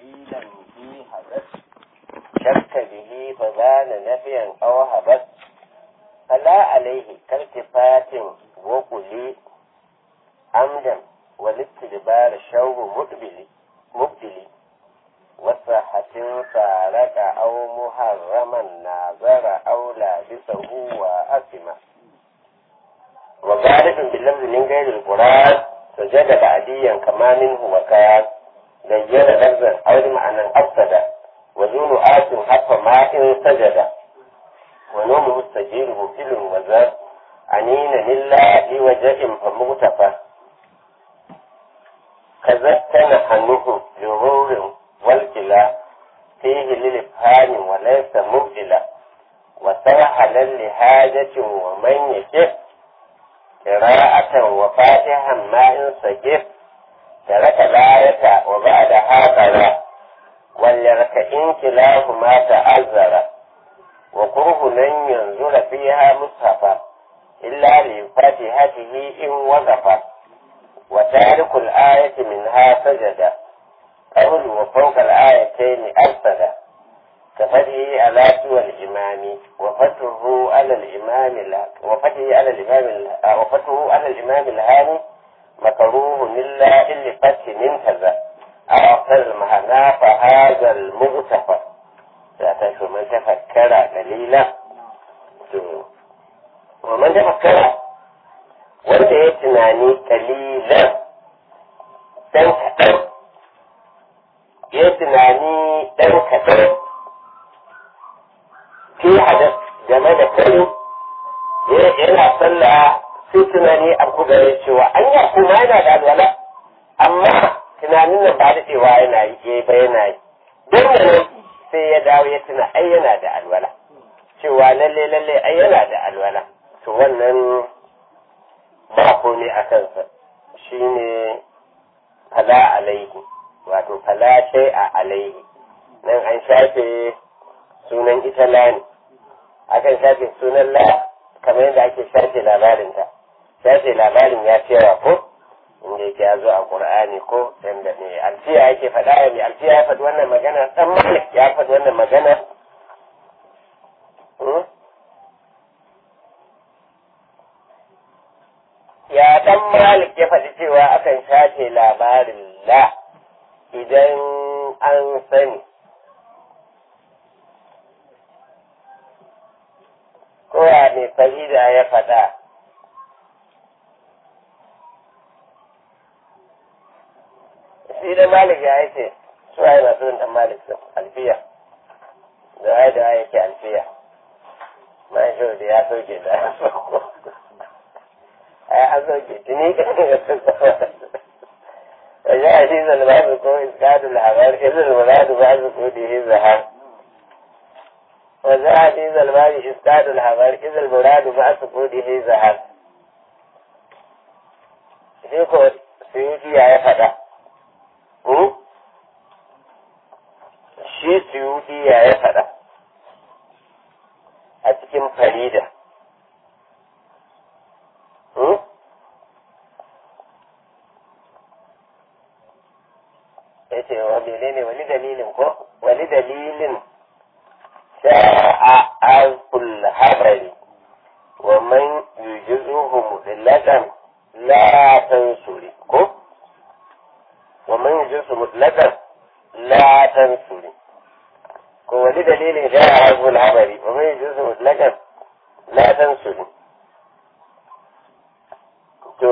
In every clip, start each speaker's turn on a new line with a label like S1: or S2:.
S1: دليلا في حدث شك به فبان نفيا أو هبت فلا عليه كالتفات وقلي عمدا والاستدبار شوب مقبل مقبل وصحة فارق أو محرما ناظر أو لابسه وأسمه وغالب باللفظ من غير القرآن سجد بعديا كما منه وكان بين لفظا أو لمعنى أفسد وزول آت حق ماء سجد ونوم مستجير مفل وزاد عنين لله لوجه فمغتفى كذا تنحنه جرور والكلا فيه للإفهام وليس مبدلا وسرحلا لحاجة ومن يكف قراءة وفاتحا ما إن سجف ترك الآية وبعدها قرأ وليركئن كلاهما تأذر وكره لن ينزل فيها مصحفا إلا لفاتحته إن وقف وتارك الآية منها سجد قول وفوق الآيتين أرسل كفتحه على سوى الإمام وفتحه على الإمام وفتحه على الإمام وفتحه على الإمام الهاني مكروه إلا إلا فتح منتزه أو أكثر المعنى فهذا المغتفى ذات من تفكر قليلا ومن تفكر wanda ya tunani kalilan ɗan kaɗan ya tunani ɗan kaɗan fi hadas game da kai yana sallah sai tunani a gare cewa an yi kuma yana da alwala amma tunanin nan ba daɗewa yana yi ba yana yi don nan sai ya dawo ya tuna ai yana da alwala cewa lalle lalle ai yana da alwala to wannan ba komai a kansa shine fala alaihi wato fala shay a alaihi nan an shafe sunan ita lani akan shafe sunan la kamar yadda ake shafe labarinta shafe labarin ya ce ko inda yake ya zo a qur'ani ko yanda ne alfiya yake faɗa ya mai alfiya ya faɗi wannan magana dan malik ya faɗi wannan magana ya dan malik ya faɗi cewa akan shafe labarin la idan an sani kowa mai farida ya faɗa shi da malik ya yake suwa yana so dan malik sun alfiya da ya da yake alfiya man shi da ya soke da ya soko ai an soke tuni وجاء حديث الباب كو إسكاد الحبار إذ المراد بعد سكوته الزهار وجاء حديث الباب إسكاد الحبار إذ المراد بعد سكوته الزهار shi ko suyuti ya ya faɗa shi suyuti ya ya faɗa a cikin farida ya ce wa menene wani dalilin ko wani dalilin sha'a azkul habari wa man yujizuhu mutlaqan la tansuri ko wa man yujizuhu mutlaqan la tansuri ko wani dalilin sha'a azkul habari wa man yujizuhu mutlaqan la tansuri to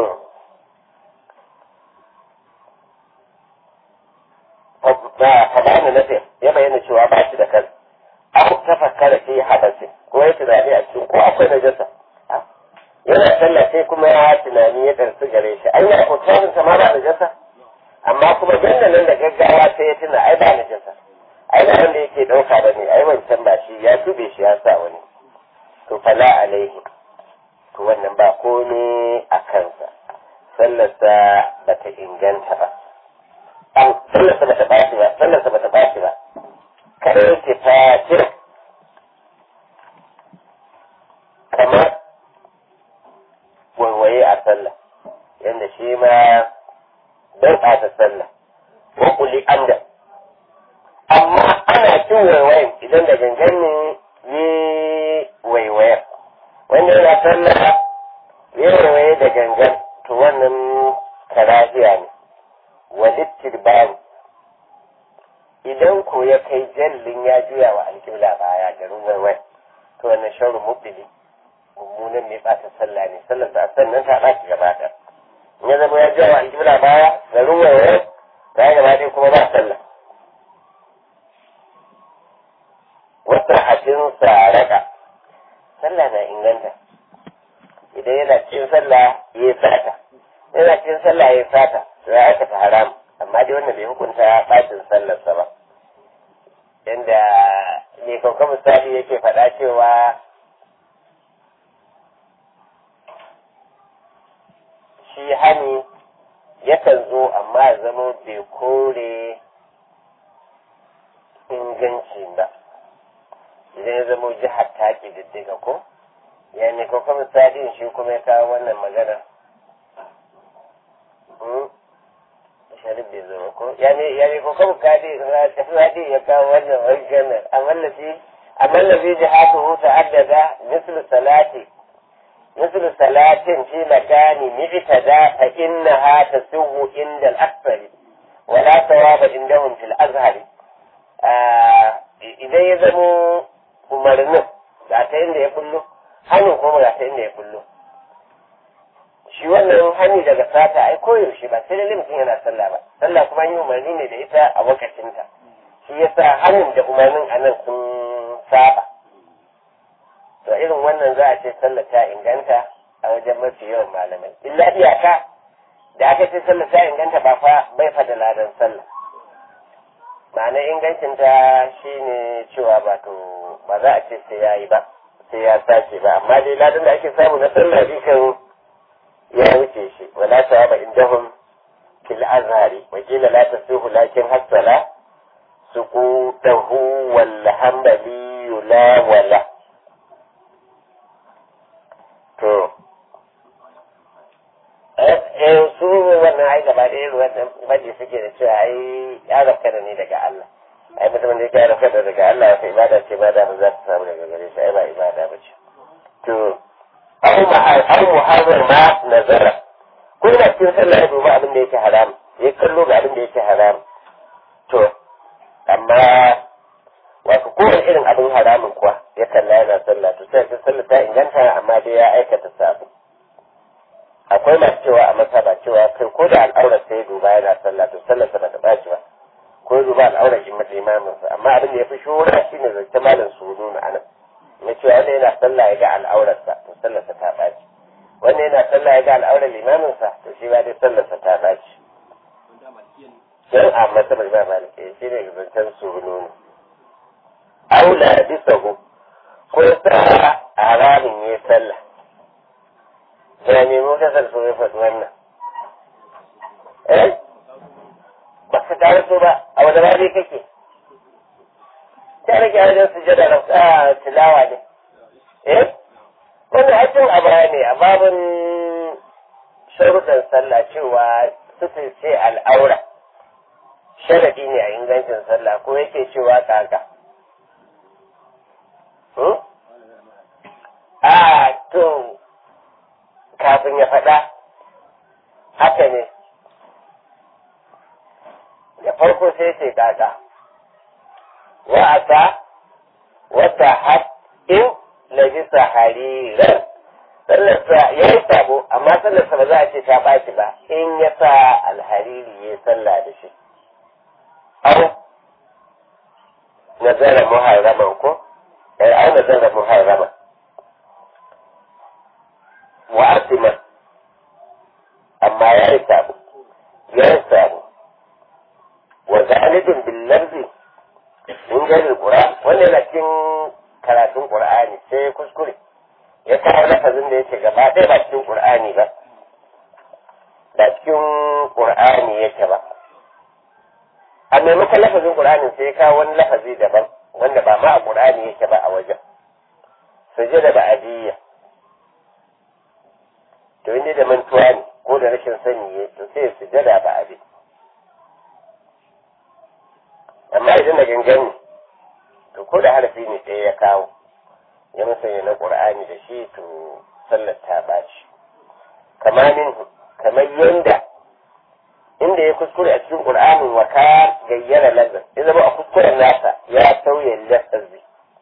S1: fadana nafi ya bayyana cewa ba shi da kan an tafakkara fi habasi ko ya tunani a cikin ko akwai najasa yana sallah sai kuma ya tunani ya karsu gare shi ai ya ko tsarin sa ma ba najasa amma kuma nan da gaggawa sai ya tuna ai ba najasa ai ba wanda yake dauka ba ne ai wancan ba shi ya tube shi ya sa wani to fala alaihi to wannan ba komai a kansa sallarsa ba ta inganta ba an sallarsa ba ta ɓaci ba sallarsa ba ta ɓaci ba kare ke fatir kamar waiwaye a sallah yadda shi ma bai ɓata sallah wa kuli amda shi waiwayin idan da gangan ne yi waiwayar wanda yana sallah ya waiwaye da gangan to wannan karahiya ne walittir bayan idan ko ya kai jallin ya juya wa alƙibla baya garin waiwai to wannan shauru mubili mummunan mai ɓata sallah ne sallar sa sannan ta ɓaci gaba ɗaya in ya zama ya juya wa alƙibla baya garin waiwai ta gaba ɗaya kuma ba sallah wata hajjin saraka sallah na inganta idan yana cikin sallah ya yi sata yana cikin sallah ya yi sata to ya aikata haram amma dai wannan bai hukunta bacin sallarsa ba inda ne kauka misali yake faɗa cewa shi hani yakan zo amma ya zama bai kore inganci ba idan ya zama jihar ta diddiga ko ya ne kauka misali shi kuma ya kawo wannan magana sharif bai zama ko yani yani ko kuma kadi radi ya kawo wannan maganar amma lafi amma lafi jihatu ta'addada mislu salati mislu salatin fi makani mi'tada fa innaha tasuhu inda al-akthari wala thawaba indahum fil azhari idan ya zamo umarnin ga ta inda ya kullu hannun kuma ga ta inda ya kullu shi wannan hani daga sata ai koyaushe ba sai lalle mutum yana sallah ba sallah kuma yi umarni ne da ita a wakacinta shi yasa hannun da umarnin a nan sun saba to irin wannan za a ce sallah ta inganta a wajen mafi yawan malamai illa iyaka da aka ce sallah ta inganta ba fa bai fa da ladan sallah ma'ana ingancinta shine cewa ba to ba za a ce sai ya yi ba sai ya sace ba amma dai ladan da ake samu na sallah kan ya wuce shi wala sawaba indahum fil azhari wa qila la tasuhu lakin hasala suqutahu wal hanbali la wala to eh su wannan ai gaba ɗaya wannan baje suke da cewa ai ya rafka da ni daga Allah ai mutumin da ya rafka da daga Allah ya ibada ce ba da za ta samu daga gare shi ai ba ibada ba ce to aw muharrar ma nazara ko da cikin sallah ya duba abin da yake haram ya kallo ga abin da yake haram to amma wato kowane irin abin haramun kuwa ya kalla yana sallah to sai sallah ta inganta amma dai ya aikata sabu akwai masu cewa a masaba cewa kai ko da al'aurar sai ya duba yana sallah to sallah sa bata ɓaci ba ko ya duba al'aurar shi mata imaminsa amma abin da ya fi shura shine zance malam su nuna anan na cewa wanda yana sallah ya ga al'aurarsa to sallarsa ta ɓaci wanda yana sallah ya ga al'aurar limaminsa to shi ba dai sallarsa ta ɓaci yan a masabar ba malike shi ne zancen surunu ne aula bisa go ko sa a ramin ya sallah da me mu kasar so ya faɗi wannan eh ba ka tare so ba a wani rari kake ta rage a wajen sujada na tilawa ne eh wannan hakin a baya ne a babin sharuɗan sallah cewa sufin ce al'aura sharadi ne a ingancin sallah ko yake cewa kaka a to kafin ya faɗa haka ne da farko sai ce kaka wa'asa wata haɗin labisa hariran sallarsa ya yi sabo amma sallarsa ba za a ce ta ɓaci ba in ya sa alhariri ya sallah da shi au nazara muharraman ko eh au nazara muharraman wa asima amma ya yi sabo ya yi sabo wa zalibin bil lafzi in gani qur'an wannan yana cikin karatun qur'ani sai kuskure ya kawo lafazin da yake gaba ɗaya ba cikin qur'ani ba ba cikin qur'ani yake ba a maimakon lafazin qur'ani sai ya kawo wani lafazi daban wanda ba ma a qur'ani yake ba a wajen sujada ba adiyya to inda da mantuwa ne ko da rashin sani ne to sai sujada ba adi amma idan da gangan ko da harafi ne ɗaya ya kawo ya musanya na ƙur'ani da shi to sallar ta ɓaci kamar min kamar yanda inda ya kuskure a cikin ƙur'anin wa ka gayyara lazar ya zama a kuskuren nasa ya sauya lafazi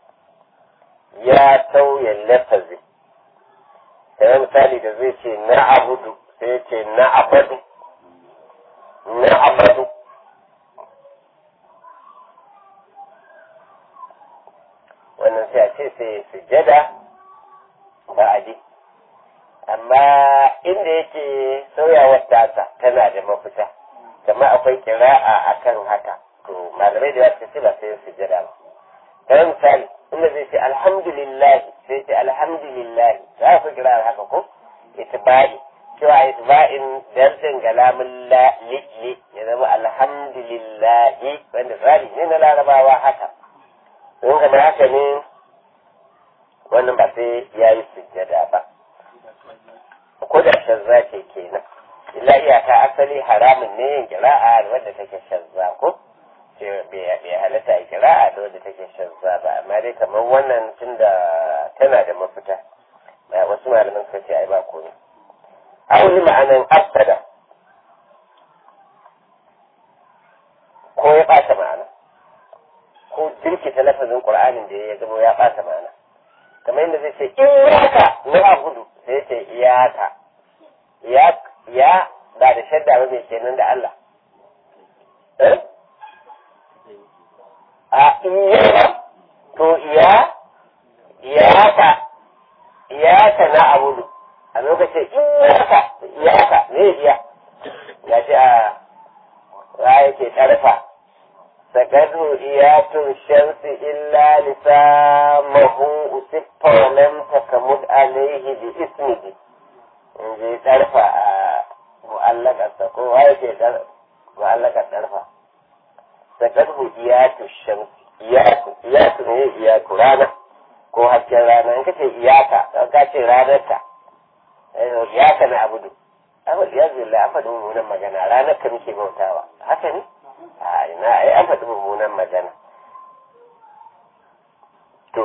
S1: ya sauya lafazi kamar misali da zai ce na abudu sai ya ce na abadu na abadu wannan sai a ce sai sujada ba a ji amma inda yake sauyawar tasa tana da mafita kamar akwai kira'a akan haka to malamai da yawa ce ba sai sujada ba kamar misali inda zai ce alhamdulillah sai ce alhamdulillah za ku kira haka ko itba'i cewa itba'in dardin galamin la li ya zama alhamdulillah wanda tsari ne na larabawa haka in kamar haka ne wannan ba sai ya yi sujjada ba ko da shazza ce kenan illa iyaka asali haramun ne yin kira'a wadda take shazza ko ce bai halatta a kira'a da wadda take shazza ba amma dai kamar wannan tunda tana da mafita wasu malaman suka ce ai ba komai auli ma'anan abtada ko ya ɓata ma'ana ko jirkita lafazin qur'anin da ya zama ya ɓata ma'ana kamar yadda zai ce iyaka na abudu sai ya ce iyaka ya ba da shadda ba mai kenan da Allah a iyaka to iya iyaka iyaka na abudu a lokacin iyaka iyaka ne iya ya ce a ya yake tarfa sakadu iyatun shamsi illa lisamahu usiffa wa lam takamud alaihi bi ismihi in je tarfa a mu'allakarsa ko wa yake mu'allakar tarfa sakadu iyatun shamsi iyatu iyatu ne iyatu rana ko hasken rana in kace iyaka don ka ce ranarta iyaka na abudu abu ya zilla an faɗi mummunan magana ranar ka muke bautawa haka ne a ina ai an faɗi mummunan magana to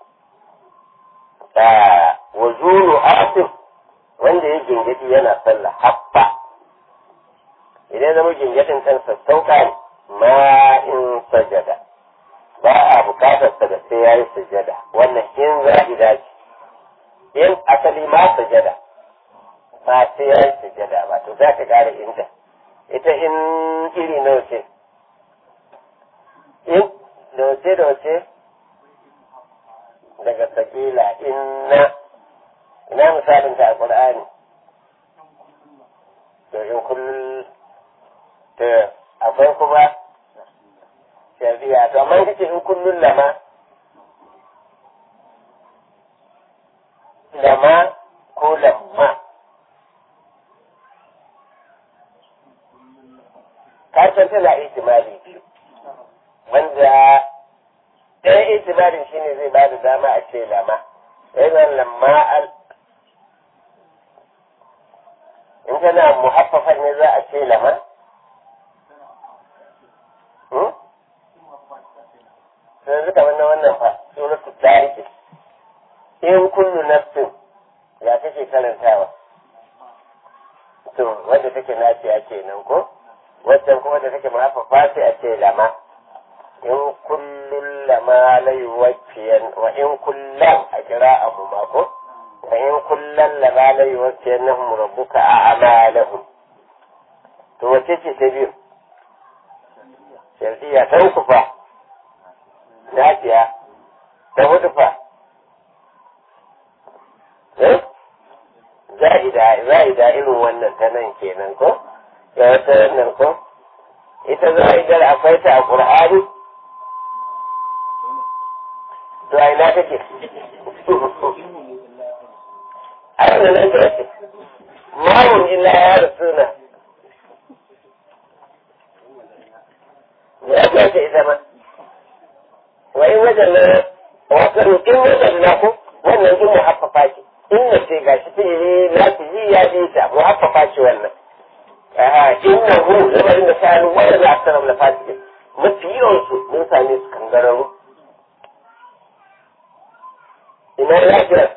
S1: wa zulu asif wanda ya gingadi yana sallah habba idan zama gingadin kansa sauka ne ma in sajada ba a bukatar sa da sai yayi sujada wannan in za'ida ce in asali ma sujada ba sai yayi sujada ba to za ka gane inda ita in iri nawa ce in da wace da wace daga sakila inna ina misalin ta a qur'ani to in kullum to akwai kuma shari'a to amma kace in kullun lama lama ko lamma ka san tana ihtimali biyu wanda ɗaya ihtimalin shine zai ba da dama a ce lama yana lamma al in tana muhaffafan ne za a ce lama yanzu kamar na wannan fa suratu tariki in kullu nafsin ya take karantawa to wanda take nafiya kenan ko waccan kuma da take mahaifafa sai a ce lama in kullun lama la yuwaffiyan wa in kullan a kira abu ma ko wa in kullan lama la yuwaffiyannahum rabbuka a'malahum to wace ce ta biyu shardiya ta uku fa lafiya ta hudu fa za'ida za'ida irin wannan ta nan kenan ko ya wata wannan ko ita za'idar akwai ta a qur'ani to a ina take a yana nan ta ce mawun illa ya rasuna ya ce ita ma وإن وجدنا وصلوا إن وجدنا wannan in muhaffafa ce inna ce ga shi fi'ili na su yi ya bi ta muhaffafa ce wannan inna hu lamarin da sa'alu wanda za a sanar da fasike mafi yawan su mun same su kangararru ina lafiyar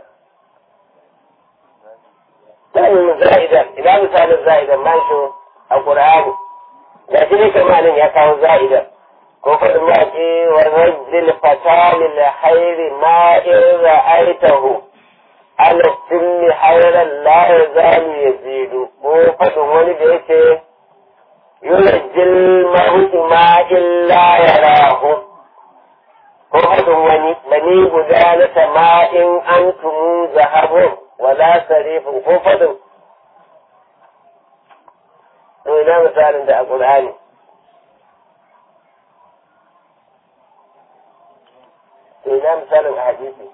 S1: Ɗan za'idan, ina misalin za'idan man shi a Ƙur'ani. Da shi ne kamalin ya kawo za'idan. Ko faɗin maƙi wa rajil fatali la hairi ma in ra'aitahu. Ala sinni hairan la ya zalu ya zidu. Ko faɗin wani da yake yurajil mahutu ma illa ya rahu. Ko faɗin wani mani guda na sama'in an tumu zahabun. wala sarifin ko fadin to ina misalin da a ƙur'ani to ina misalin a hadisi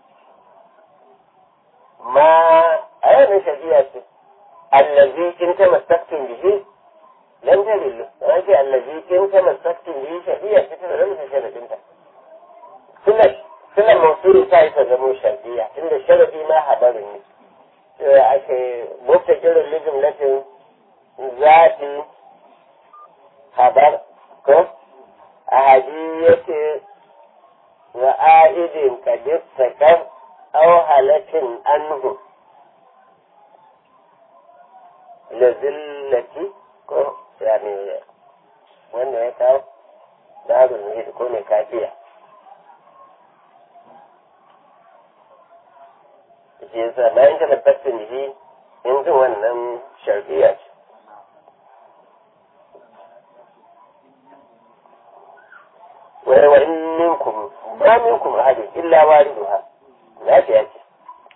S1: ma a yanar shari'a ce allazi in ta masaktin bihi lam tadillu an ce allazi in ta masaktin bihi shari'a ce ta da mutum sharadinta sunan sunan mausuli ta yi ta zamo shardiya inda sharadi ma habarin ne cewa ake mota kirin lijin latin zafi habar ko a haji yake wa a'idin kadis sakar au halatin anhu lazillati ko yani wanda ya kawo da abin ko mai kafiya shi yasa bayan ka tabbatar da shi in jin wannan sharfiya ce wai wa in minkum ma minkum ahadin illa wariduha lafiya ce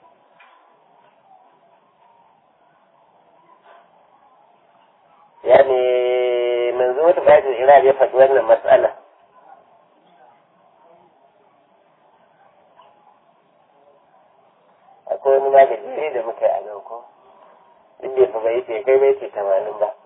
S1: yani manzo wata bayan iraq ya faɗi wannan matsala akwai wani magani da muka yi a nan ko duk bai fi bai ce kai bai ce tamanin ba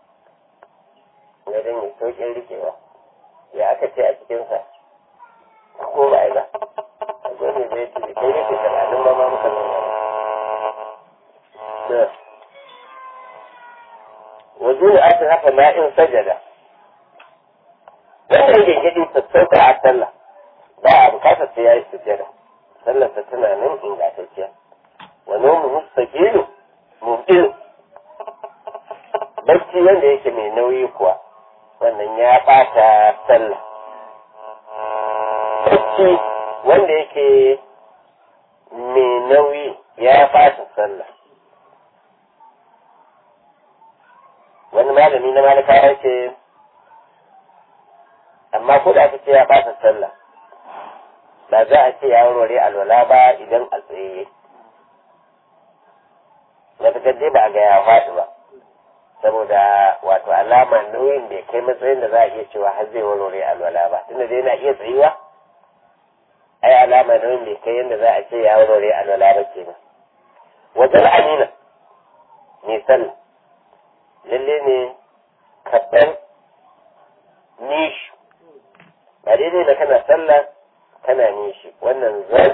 S1: na dan yi sauƙin rikewa ya aka ce a cikinsa ko ba ba akwai ne zai ce kai bai ce tamanin ba ma muka nuna wajen da aka haka ma'in sajada wanda yake gidi sassauka a sallah ba a bukatar sai ya yi sujjada sallarsa tana nan ingantacciya wa nomu mustaqilu mubtil bacci wanda yake mai nauyi kuwa wannan ya bata sallah bacci wanda yake mai nauyi ya bata sallah wani malami na malaka ya ce amma ko da aka ce ya bata sallah ba za a ce ya warware alwala ba idan a tsaye na dai ba a ga ya faɗi ba saboda wato alama nauyin bai kai matsayin da za a iya cewa har zai warware alwala ba tunda dai na iya tsayuwa ai alama nauyin bai kai yadda za a ce ya warware alwala ba kenan wajen amina ne sallah lalle ne kaɗan nishi ba daidai da kana sallah kana nishi wannan zai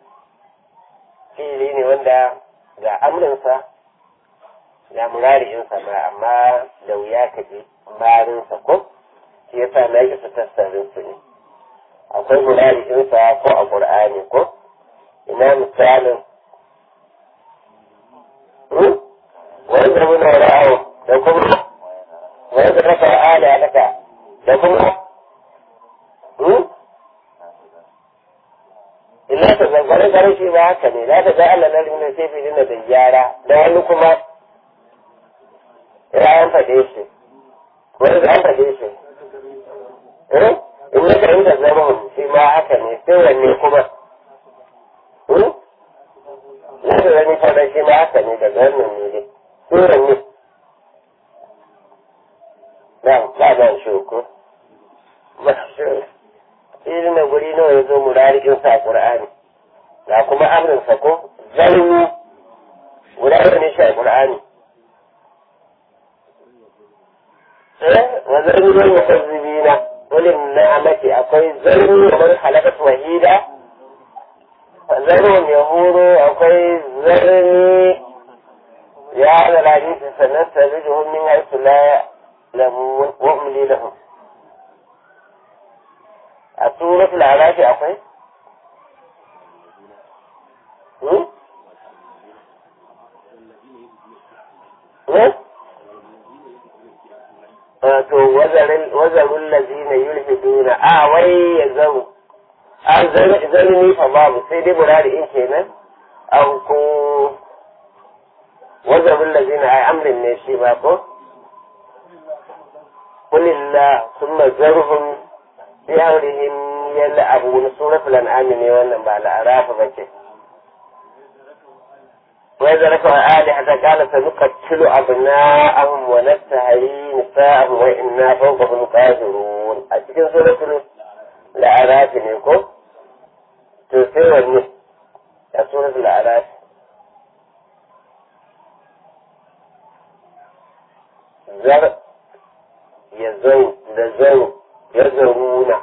S1: fili ne wanda ga amrinsa ga murari'insa ma amma da wuya ka ji barinsa ko shi yasa na yi su tassarin su ne akwai murari'insa ko a ƙur'ani ko ina misalin wanda muna ra'awo da kuma wanda raka ala laka da kuma illa ta zangare gare shi ba haka ne za ta ga Allah na rinna sai fi dinna da gyara da wani kuma ya an faɗe shi wani da an faɗe shi in ya kan da zama shi ma haka ne sai wanne kuma na da wani faɗa shi ma haka ne daga wannan ne dai sai wanne na ba ba shi ko ba shi irin na guri nawa ya zo murarikin sa Qur'ani ga kuma amrin sa ko zarni guda ne shi a Qur'ani eh wa zarni wal mukazzibina wal ni'amati akwai zarni wa man khalaqat wahida zarni yahuru akwai zarni ya da hadisi sannan tabijuhum min haythu la ya'lamun wa umli lahum a suratul arafi akwai to wazarun lazina yulhiduna a wai ya zaru an zalimi fa babu sai dai murari in kenan an ko wazarun lazina ai amrin ne shi ba ko kulillah summa zarhum bi amrihim yal'abun suratul an'am ne wannan ba al'araf ba ce وإذا ركوا آلهة قال سنقتل أبناءهم ونستحيي نساءهم وإنا فوقهم قادرون أتكن سورة الأعراف نيكو تسير يا سورة الأعراف زر يزو لزو يزرون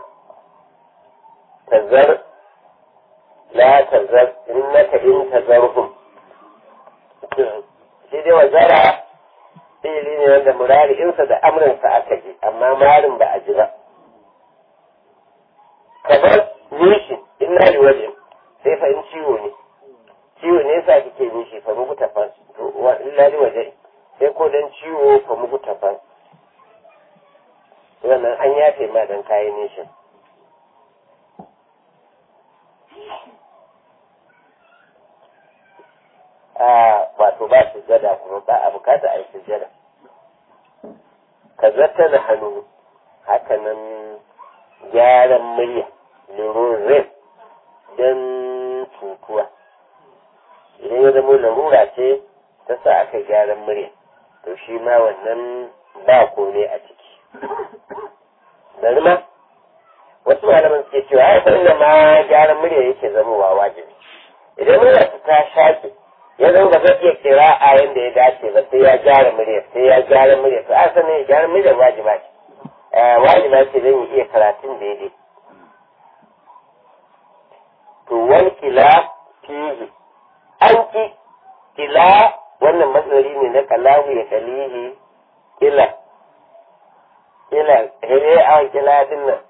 S1: تزر لا تزر إنك إن تزرهم shi dai wazara fi'ili ne wanda murari'insa da amrinsa aka ji amma marin ba a ji ba kamar nishi in na waje sai fa in ciwo ne ciwo ne yasa kike nishi fa muku tafas to wa illa li waje sai ko dan ciwo fa muku tafas wannan an yafe ma dan kayan nishin wato ba sujjada kuma ba a bukata a yi sujjada ka zata da hannu hakanan gyaran murya lirurin don cutuwa idan ya zama larura ce ta sa aka gyaran murya to shi ma wannan ba kome a ciki bari ma wasu malaman suke cewa ya san ma gyaran murya yake zamowa wajibi idan murya ta shaƙi ya zama ba zai iya kira a yadda ya dace ba sai ya gyara murya sai ya gyara murya to a sanin ya gyara murya wajiba ce wajiba ce zan iya karatun daidai to wani kila fihi an ki kila wannan matsari ne na kalahu ya kalihi kila kila hele a kila din nan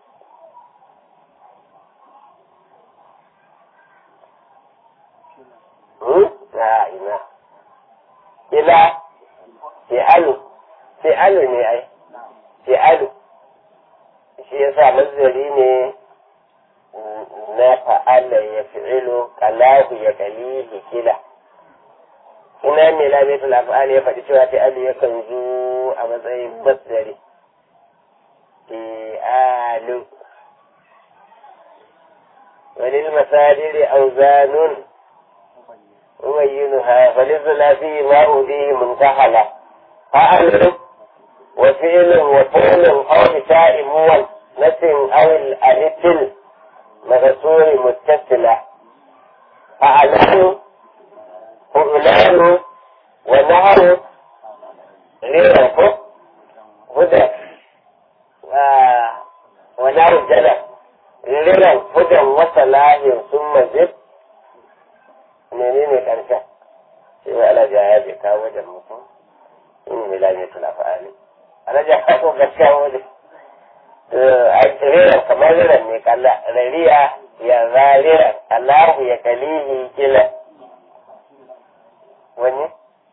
S1: a ina ila fi'alu fi'alu ne ai fi'alu shi yasa mazari ne na fa'ala ya fi'ilu kalahu ya kalihi kila ina ne lamitul af'ali ya faɗi cewa fi'alu ya kan zo a matsayin masdari fi'alu walil masadiri auzanun أبينها فللثلاثي ما أوديه منتحلة فعل وفعل وفعل أو بتاء مول نسم أو الألف مكسور متصلة فعلان فعلان ونهر غيره هدى ونهر الجنة غيره هدى وصلاح ثم زد menene karshen sai wai alaja ya bai kawo wajen mutum in ne lamai tula fa'ali alaja ya ko gaskiya wajen a rera kamar riran ne kalla rariya ya rarira Allahu ya kalihi kila wani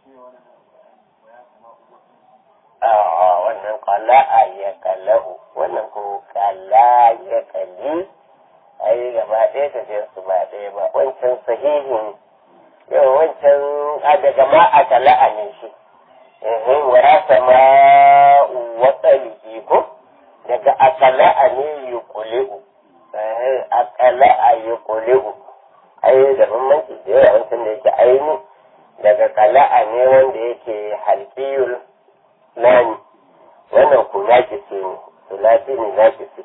S1: a wannan kalla a ya kallahu wannan ko kalla ya kalli ai gaba ɗaya tafiyar su ba ɗaya ba wancan sahihin yau wancan a daga ma a kala'a ne shi ehin wa sama watsali ko daga akala'a ne yi kule'u akala'a yi kule'u ai da bambanci da yawa wancan da yake aini daga kala'a ne wanda yake halkiyul nani wannan ku nakisi ne sulati ne nakisi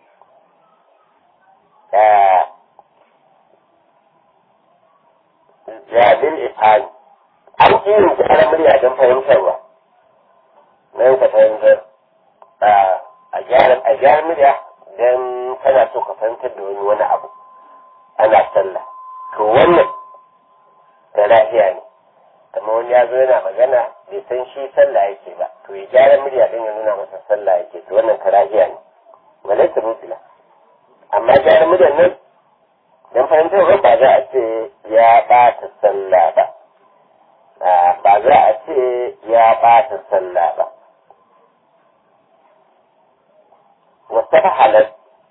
S1: jabin ifani an irin gyara murya don fahimtarwa nan ka fahimtar a gyara murya don kana so ka fahimtar da wani wani abu ana sallah to wannan da lafiya ne amma wani ya zo yana magana bai san shi sallah yake ba to ya gyara murya don ya nuna masa sallah yake to wannan karahiya ne walaita mutila amma gyara muryan nan don fahimtar ba za a ce ya ɓata sallah ba ba za a ce ya ɓata sallah ba wata halar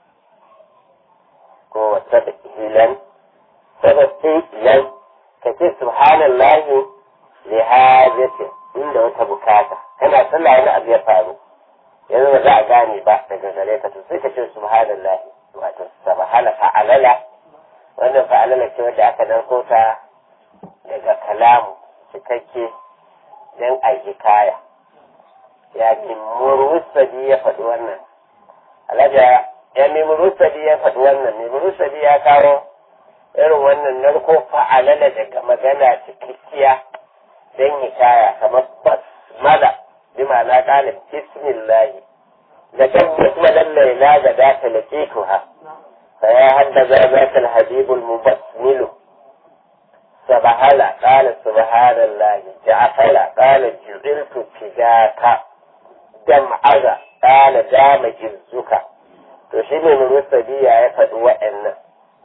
S1: ko wata hilan sababbi lan ka ce subhanallahi li hajati inda wata bukata kana sallah wani abu ya faru yanzu ba za a gane ba daga gare ka to sai ka ce subhanallahi wato subhana fa'alala wannan fa'alala ce wadda aka dauko ta daga kalamu cikakke dan a hikaya ya ce murusadi ya faɗi wannan alaja ya mai murusadi ya faɗi wannan mai murusadi ya kawo irin wannan narko fa'alala daga magana cikakkiya don hikaya kamar basmala bi ma'ana kalin bismillahi da kan basmalan laila da za ta laƙituha fa ya haddaza zaka alhabibul mubassmilu سبحان قال سبحان الله جعفل قال جعلت فداك jam'aza ƙala dama jizzuka to shi ne murusadiya ya faɗi wa'annan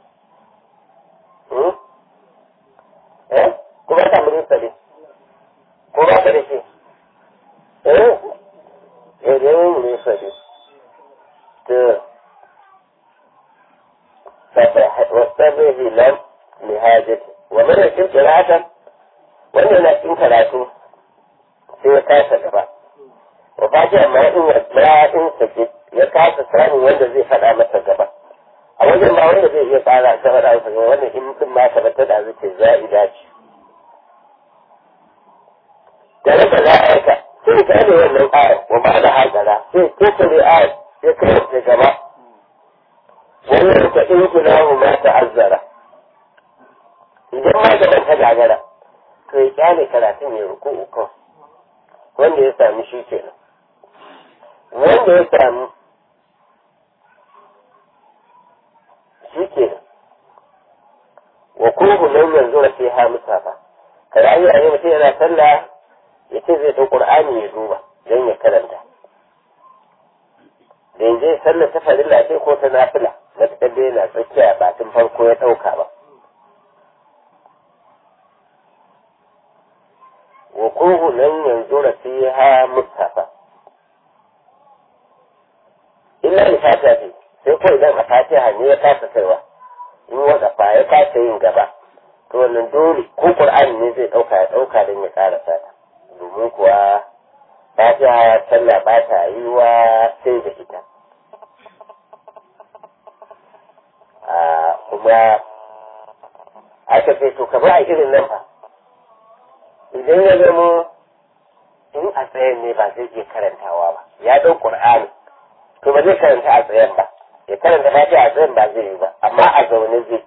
S1: eh kuma ta murusadi ko ba ka da shi eh eh da yin murusadi to wasabihi lam lihajati wa mana cikin kiratan wannan na cikin karatu sai ya kasa gaba wafati amma in ya in sake ya kasa samun wanda zai faɗa masa gaba a wajen ba wanda zai iya tsara ta faɗa masa gaba wannan in din ma ka bata da zuke za'ida ce da raka za a aika sai ka ne wannan ayar wa ba da hajara sai ko ka ne ayar ya kai ta gaba wannan ka in kuna mu ma ta'azzara idan ma gaban ta gagara to ya kyale karatun ya ruku ukun wanda ya sami shi kenan wanda ya sami shi kenan wa kuhu nan yanzu na sai ha musafa kada an yi a yi mutum yana sallah ya ce zai ɗau ƙur'ani ya duba don ya karanta da yanzu ya sallah ta farilla ce ko ta nafila na ta da yana tsakiya ba tun farko ya ɗauka ba وقوه لن ينظر فيها مصحفا إلا لفاتحة sai ko idan a fatiha ne ya kasa kaiwa in wada fa ya kasa yin gaba to wannan dole ko qur'ani ne zai dauka ya dauka don ya ƙara sata domin kuwa fatiha sallah ba ta yi wa sai da ita kuma aka ce to kamar a irin nan fa idan ya zamo in a tsayen ne ba zai iya karantawa ba ya ɗau ƙur'ani to ba zai karanta a tsayen ba ya karanta ba a tsayen ba zai yi ba amma a zaune zai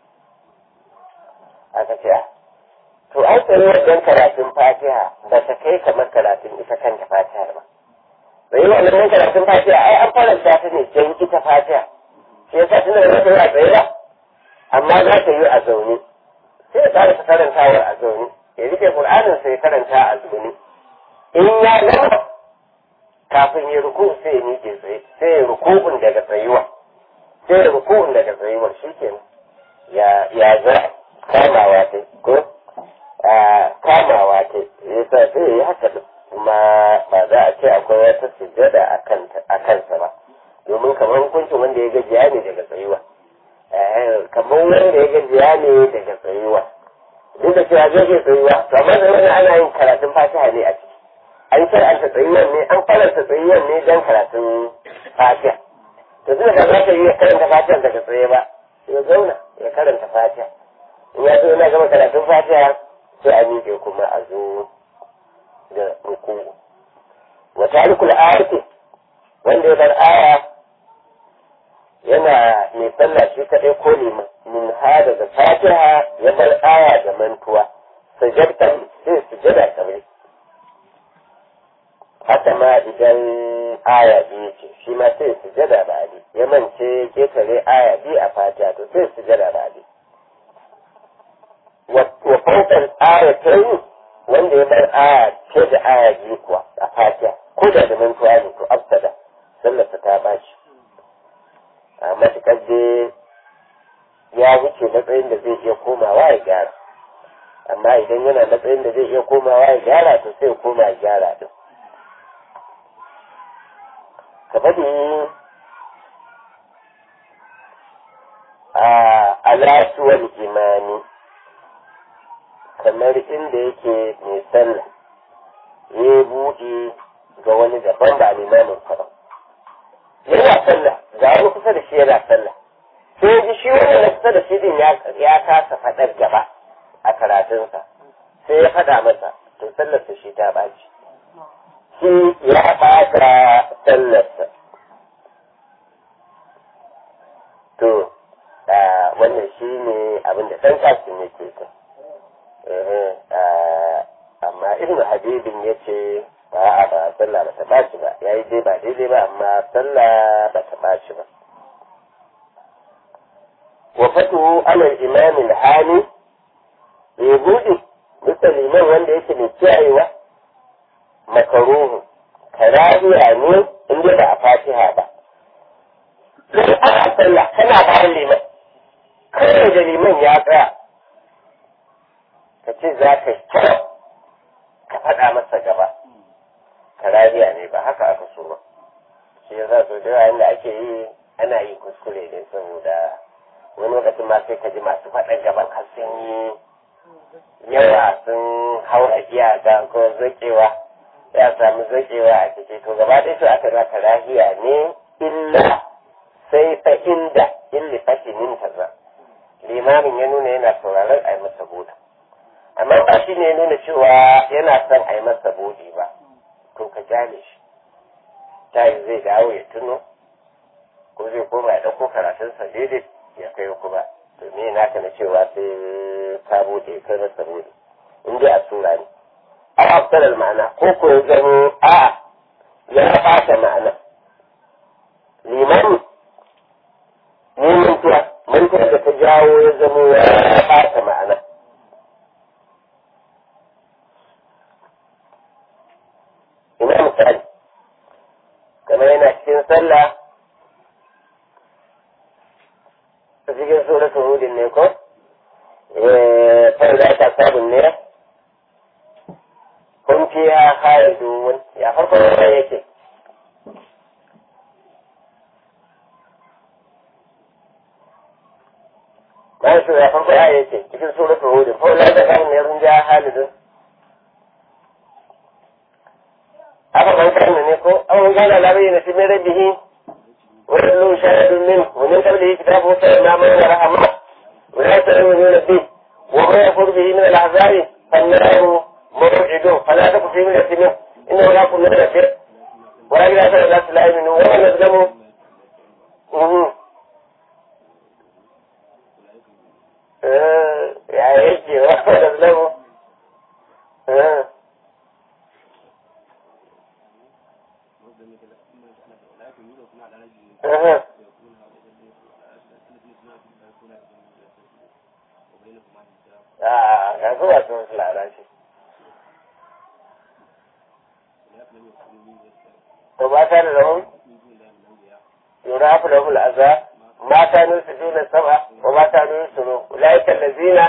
S1: aka ce to an tsaye wajen karatun fatiha ba ta kai kamar karatun ita kanta fatiha ba bai yi wannan karatun fatiha ai an faranta ta ne don ita fatiha shi yasa tana da ta yi a tsaye ba amma za ta yi a zaune sai ya ƙara karantawar a zaune ya rike Qur'anin sai karanta a zuni in ya gama kafin ya ruku sai ya miƙe tsaye sai ya rukun daga tsayuwa sai ya rukun daga tsayuwa shikenan ya ya za kamawa ta ko kamawa ta yasa sai ya yi haka kuma ba za a ce akwai wata sujjada a kansa ba domin kamar hukuncin wanda ya gajiya ne daga tsayuwa kamar wanda ya gajiya ne daga tsayuwa duk da cewa zai iya tsayuwa to amma da wani ana yin karatun fatiha ne a ciki an shar'anta tsayuwan ne an faranta tsayuwan ne don karatun fatiha to tun da za ka iya karanta fatiha daga tsaye ba ya zauna ya karanta fatiha in ya zo yana gama karatun fatiha sai a miƙe kuma a zo da ruku wa tarikul ayati wanda ya bar aya yana mai sallah shi kaɗai ko liman min ha daga fatiha ya bar aya da mantuwa sajadta sai sujada kamar haka ma idan aya biyu ce shi ma sai sujada ba ali ya mance ketare aya biyu a fatiha to sai sujada ba ali wa faukan aya ta yi wanda ya bar aya ce da aya biyu kuwa a fatiha ko da da mantuwa ne to abtada sallarsa ta bashi a matuƙar dai ya wuce matsayin da zai iya komawa ya gyara amma idan yana matsayin da zai iya komawa ya gyara to sai koma ya gyara din ka faɗi alasuwal imani kamar inda yake mai sallah ya buɗe ga wani daban ba limamin ba yana sallah ga wani kusa da shi yana sallah sai ji shi wani na kusa da shi din ya kasa faɗar gaba a karatunsa sai ya faɗa masa to sallarsa shi ta ɓaci shi ya ɓata sallarsa to wannan shi ne abin da ɗan kasin yake ta amma ibn habibin ya ce ba a ba sallah ba ta ɓaci ba ya yi dai ba daidai ba amma sallah ba ta ɓaci ba wa fatuhu alal imamin hali ya buɗe bisa liman wanda yake mai kiyayewa makaruhu karahiya ne inda ba a fatiha ba sai ana sallah kana bayan liman kawai da liman ya tsaya ka ce za ka kira ka faɗa masa gaba karahiya ne ba haka aka so ba shi yasa so da yawa da ake yi ana yin kuskure ne saboda wani lokacin ma sai ka ji masu faɗan gaban har sun yi yawa sun haura iyaka ko zakewa ya samu zakewa a ciki to gaba ɗaya su aka za karahiya ne illa sai fa inda illi fashimin kaza limamin ya nuna yana sauraron a yi masa buɗe amma ba shi ne nuna cewa yana son a yi masa buɗe ba to ka jale shi ta yi zai dawo ya tuno ko zai koma ya ɗauko karatunsa daidai ya kai kuma to me naka na cewa sai ka buɗe kai masa buɗe in dai a sura ne a hafsarar ma'ana ko ko ya zama a ya ɓata ma'ana limani ne mantuwa mantuwa da ta jawo ya zama ya ɓata ma'ana ina misali kamar yana cikin sallah a cikin suratul hudin ne ko fara ta sabon ne kun fiya khalidun ya farko da yake bayan su ya farko ya yake cikin suratul hudin fara ta sabon ne sun ja khalidun aka ban kan ne ko an gana labarin na cikin rabbihi ويتلو شاهد منه ومن قبله كتاب موسى إماما ورحمة ولا تؤمنون به وما يكفر به من الأحزاب فالنار موعده فلا تك في من منه إنه لا كنا نذكر ولا إلى أثر الناس لا يؤمنون ولا نظلموا يا ايش ولا نظلموا Uh-huh. Ah, yanzu ba su wasu lalace. To ba ta da rahun? Yura fi rahul aza, mata nun su juna saba, wa mata nun su ro, ulaikan da zina.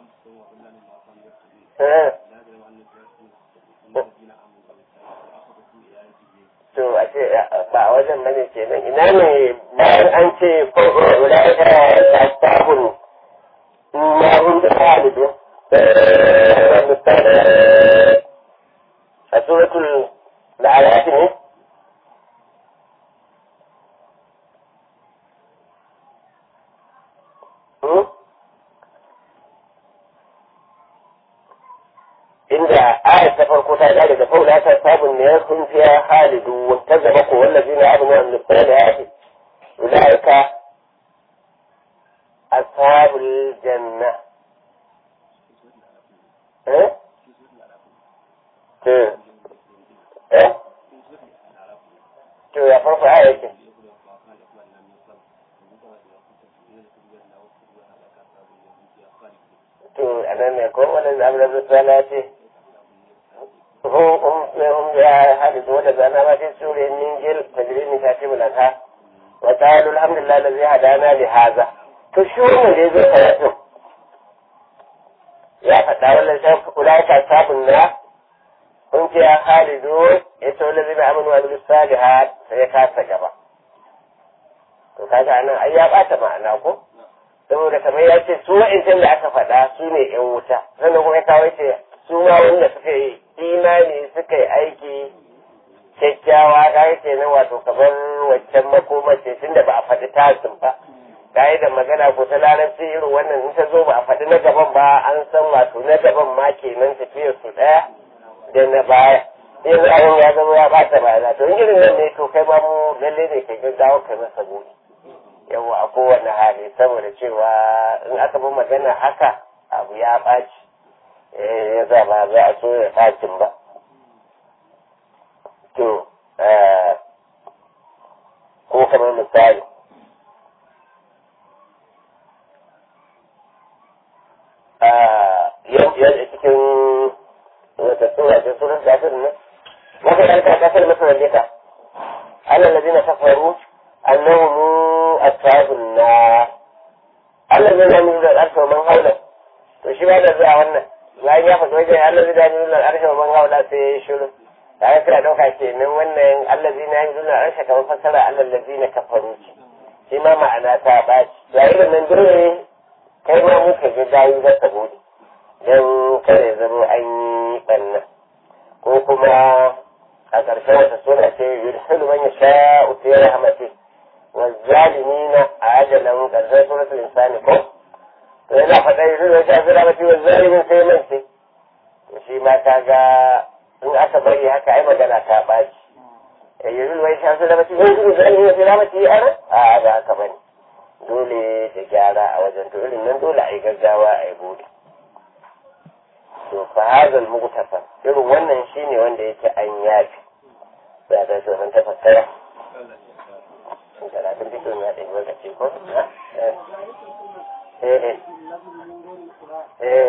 S1: To a ce ba a wajen bane kenan ina ne bayan an ce ko ulaikan ta sabon ما هم خالد سورة العراف inda ayat ta farko ta gane da faula ta sabon ne ya kun fiya halidu wata zama ko wallazi na abin wa nufin da ya fi ulaika أصحاب الجنة إيه؟ إيه؟ إيه؟ شو يا فرق آية تو أنا نقول ولا أمر بالصلاة هم هم هم يا حدث ولد أنا ما في سورة الإنجيل تجري من كاتب الأنهار وقالوا الحمد لله الذي هدانا لهذا to shi wannan da ya zo karatun ya faɗa wannan shan kula ta sabon na kun ce ya halidu ya ce wani zai aminu wa bilu salihat sai ya kasa gaba to kaga anan ai ya bata ma'ana ko saboda kamar ya ce su wa'incan da aka faɗa su ne ‘yan wuta sannan kuma ya kawo ce su ma wanda suka yi imani suka yi aiki kyakkyawa ka yi kenan wato kamar waccan makomace tun da ba a faɗi tasin ba da magana ko ta larabci irin wannan in ta zo ba a faɗi na gaban ba an san wato na gaban ma kenan tafiyar su ɗaya da na baya yanzu abin ya zama ya bata bayana to irin nan ne to kai ma mu lalle ne kai gaggawa kai masa buɗe yawa a kowane hali saboda cewa in aka bi magana haka abu ya ɓaci ya za ba za a so ya ɓacin ba to ko kamar misali yadda cikin wata tsora ce sunan kafir nan wata ɗan kafir masa wanda ka Allah ladina kafaru annahum ashabun nar Allah zai zama da al'arshi man haula to shi ba da zuwa wannan bayan ya faɗi wajen Allah zai zama da al'arshi man haula sai ya yi shiru da aka kira ɗauka kenan wannan Allah zai na yi da al'arshi kamar fassara Allah ladina kafaru ce shi ma ma'ana ta ɓaci yayin nan dole kai ma muka ga dayi za ta bude don kare zama an yi ɓanna ko kuma a ƙarshen wata suna ce yudhilu man yasha'u fi rahmatihi والظالمين عجلا كذا سورة الإنسان كم فإذا فتح يقول وشاف رحمتي والظالمين sai mance shi ma ta ga in aka bari haka ai magana ta baci yanzu wai shafi da mace zai zuwa zai sai ramaci ana a ba haka bane dole da gyara a wajen to irin nan dole a yi gaggawa a yi bude to fa hazal mugtafa irin wannan shine wanda yake an yafi da da shi ta fassara karatun cikin ya ɗaya lokaci ko? Eh, eh.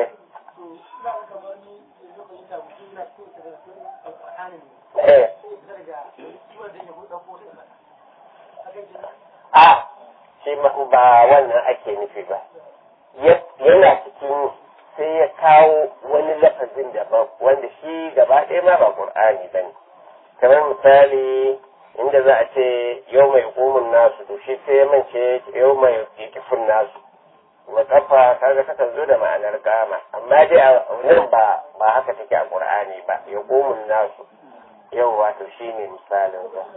S1: Eh. A, shi ba wannan ake nufi ba. Yana cikin sai ya kawo wani lafazin daban wanda shi gaba ɗaya ma ba ƙur'ani ba ne. Kamar misali inda za a ce yau mai hukumin nasu to shi sai mance yau mai kifin nasu wa kafa kaga ta zo da ma'anar gama amma dai a nan ba ba haka take a qur'ani ba ya hukumin nasu yau wato shine misalin sa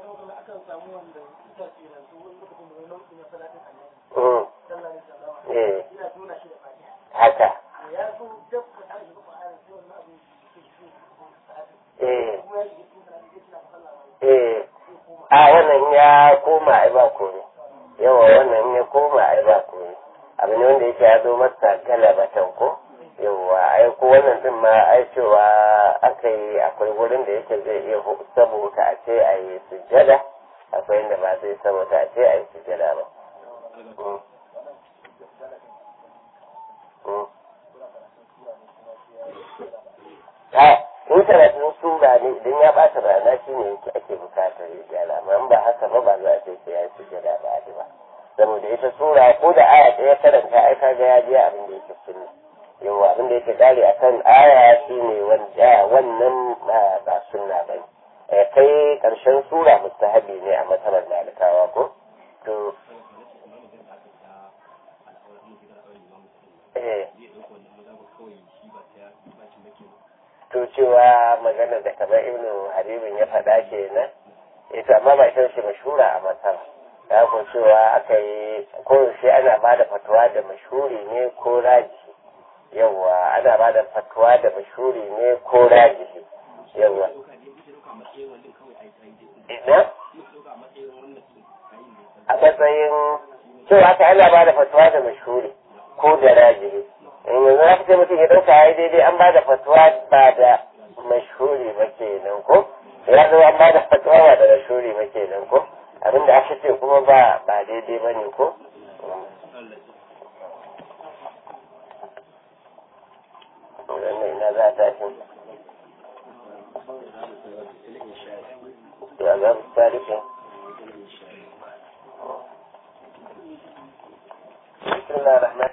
S1: eh haka eh eh a wannan ya koma ai ba komai yawa wannan ya koma ai ba komai abu ne wanda yake ya zo masa galabatan ko yawa ai ko wannan din ma ai cewa aka yi akwai wurin da yake zai iya saboda a ce a yi sujjada akwai inda ba zai saboda a ce a yi sujjada ba in karatun sura ne idan ya bata rana shi ne yake ake bukatar ya gyara amma ba haka ba ba za a ce sai ya ci gada ba ba saboda ita sura ko da aya ɗaya karanta ai kaga ya je abin da yake sunna yawa abin da yake dare akan aya shi ne wanda wannan ba sunna ba ne kai karshen sura mustahabi ne a matsalar malikawa ko to eh to cewa magana da kamar ibn haribin ya faɗa kenan ita amma ba ita ce mashura a masara ya ko cewa aka yi koyaushe ana ba da fatuwa da mashuri ne ko raji yawa ana ba da fatuwa da mashuri ne ko raji yawa ina a matsayin cewa aka ana ba da fatuwa da mashuri ko da raji yanzu za ka ce mutum ya ɗauka ya daidai an ba da fatuwa ba da mashhuri ba kenan ko ya zo an ba da fatuwa ba da mashhuri ba kenan ko abinda aka ce kuma ba ba daidai ba ne ko wannan ina za ta shi ya za mu tarihin بسم الله الرحمن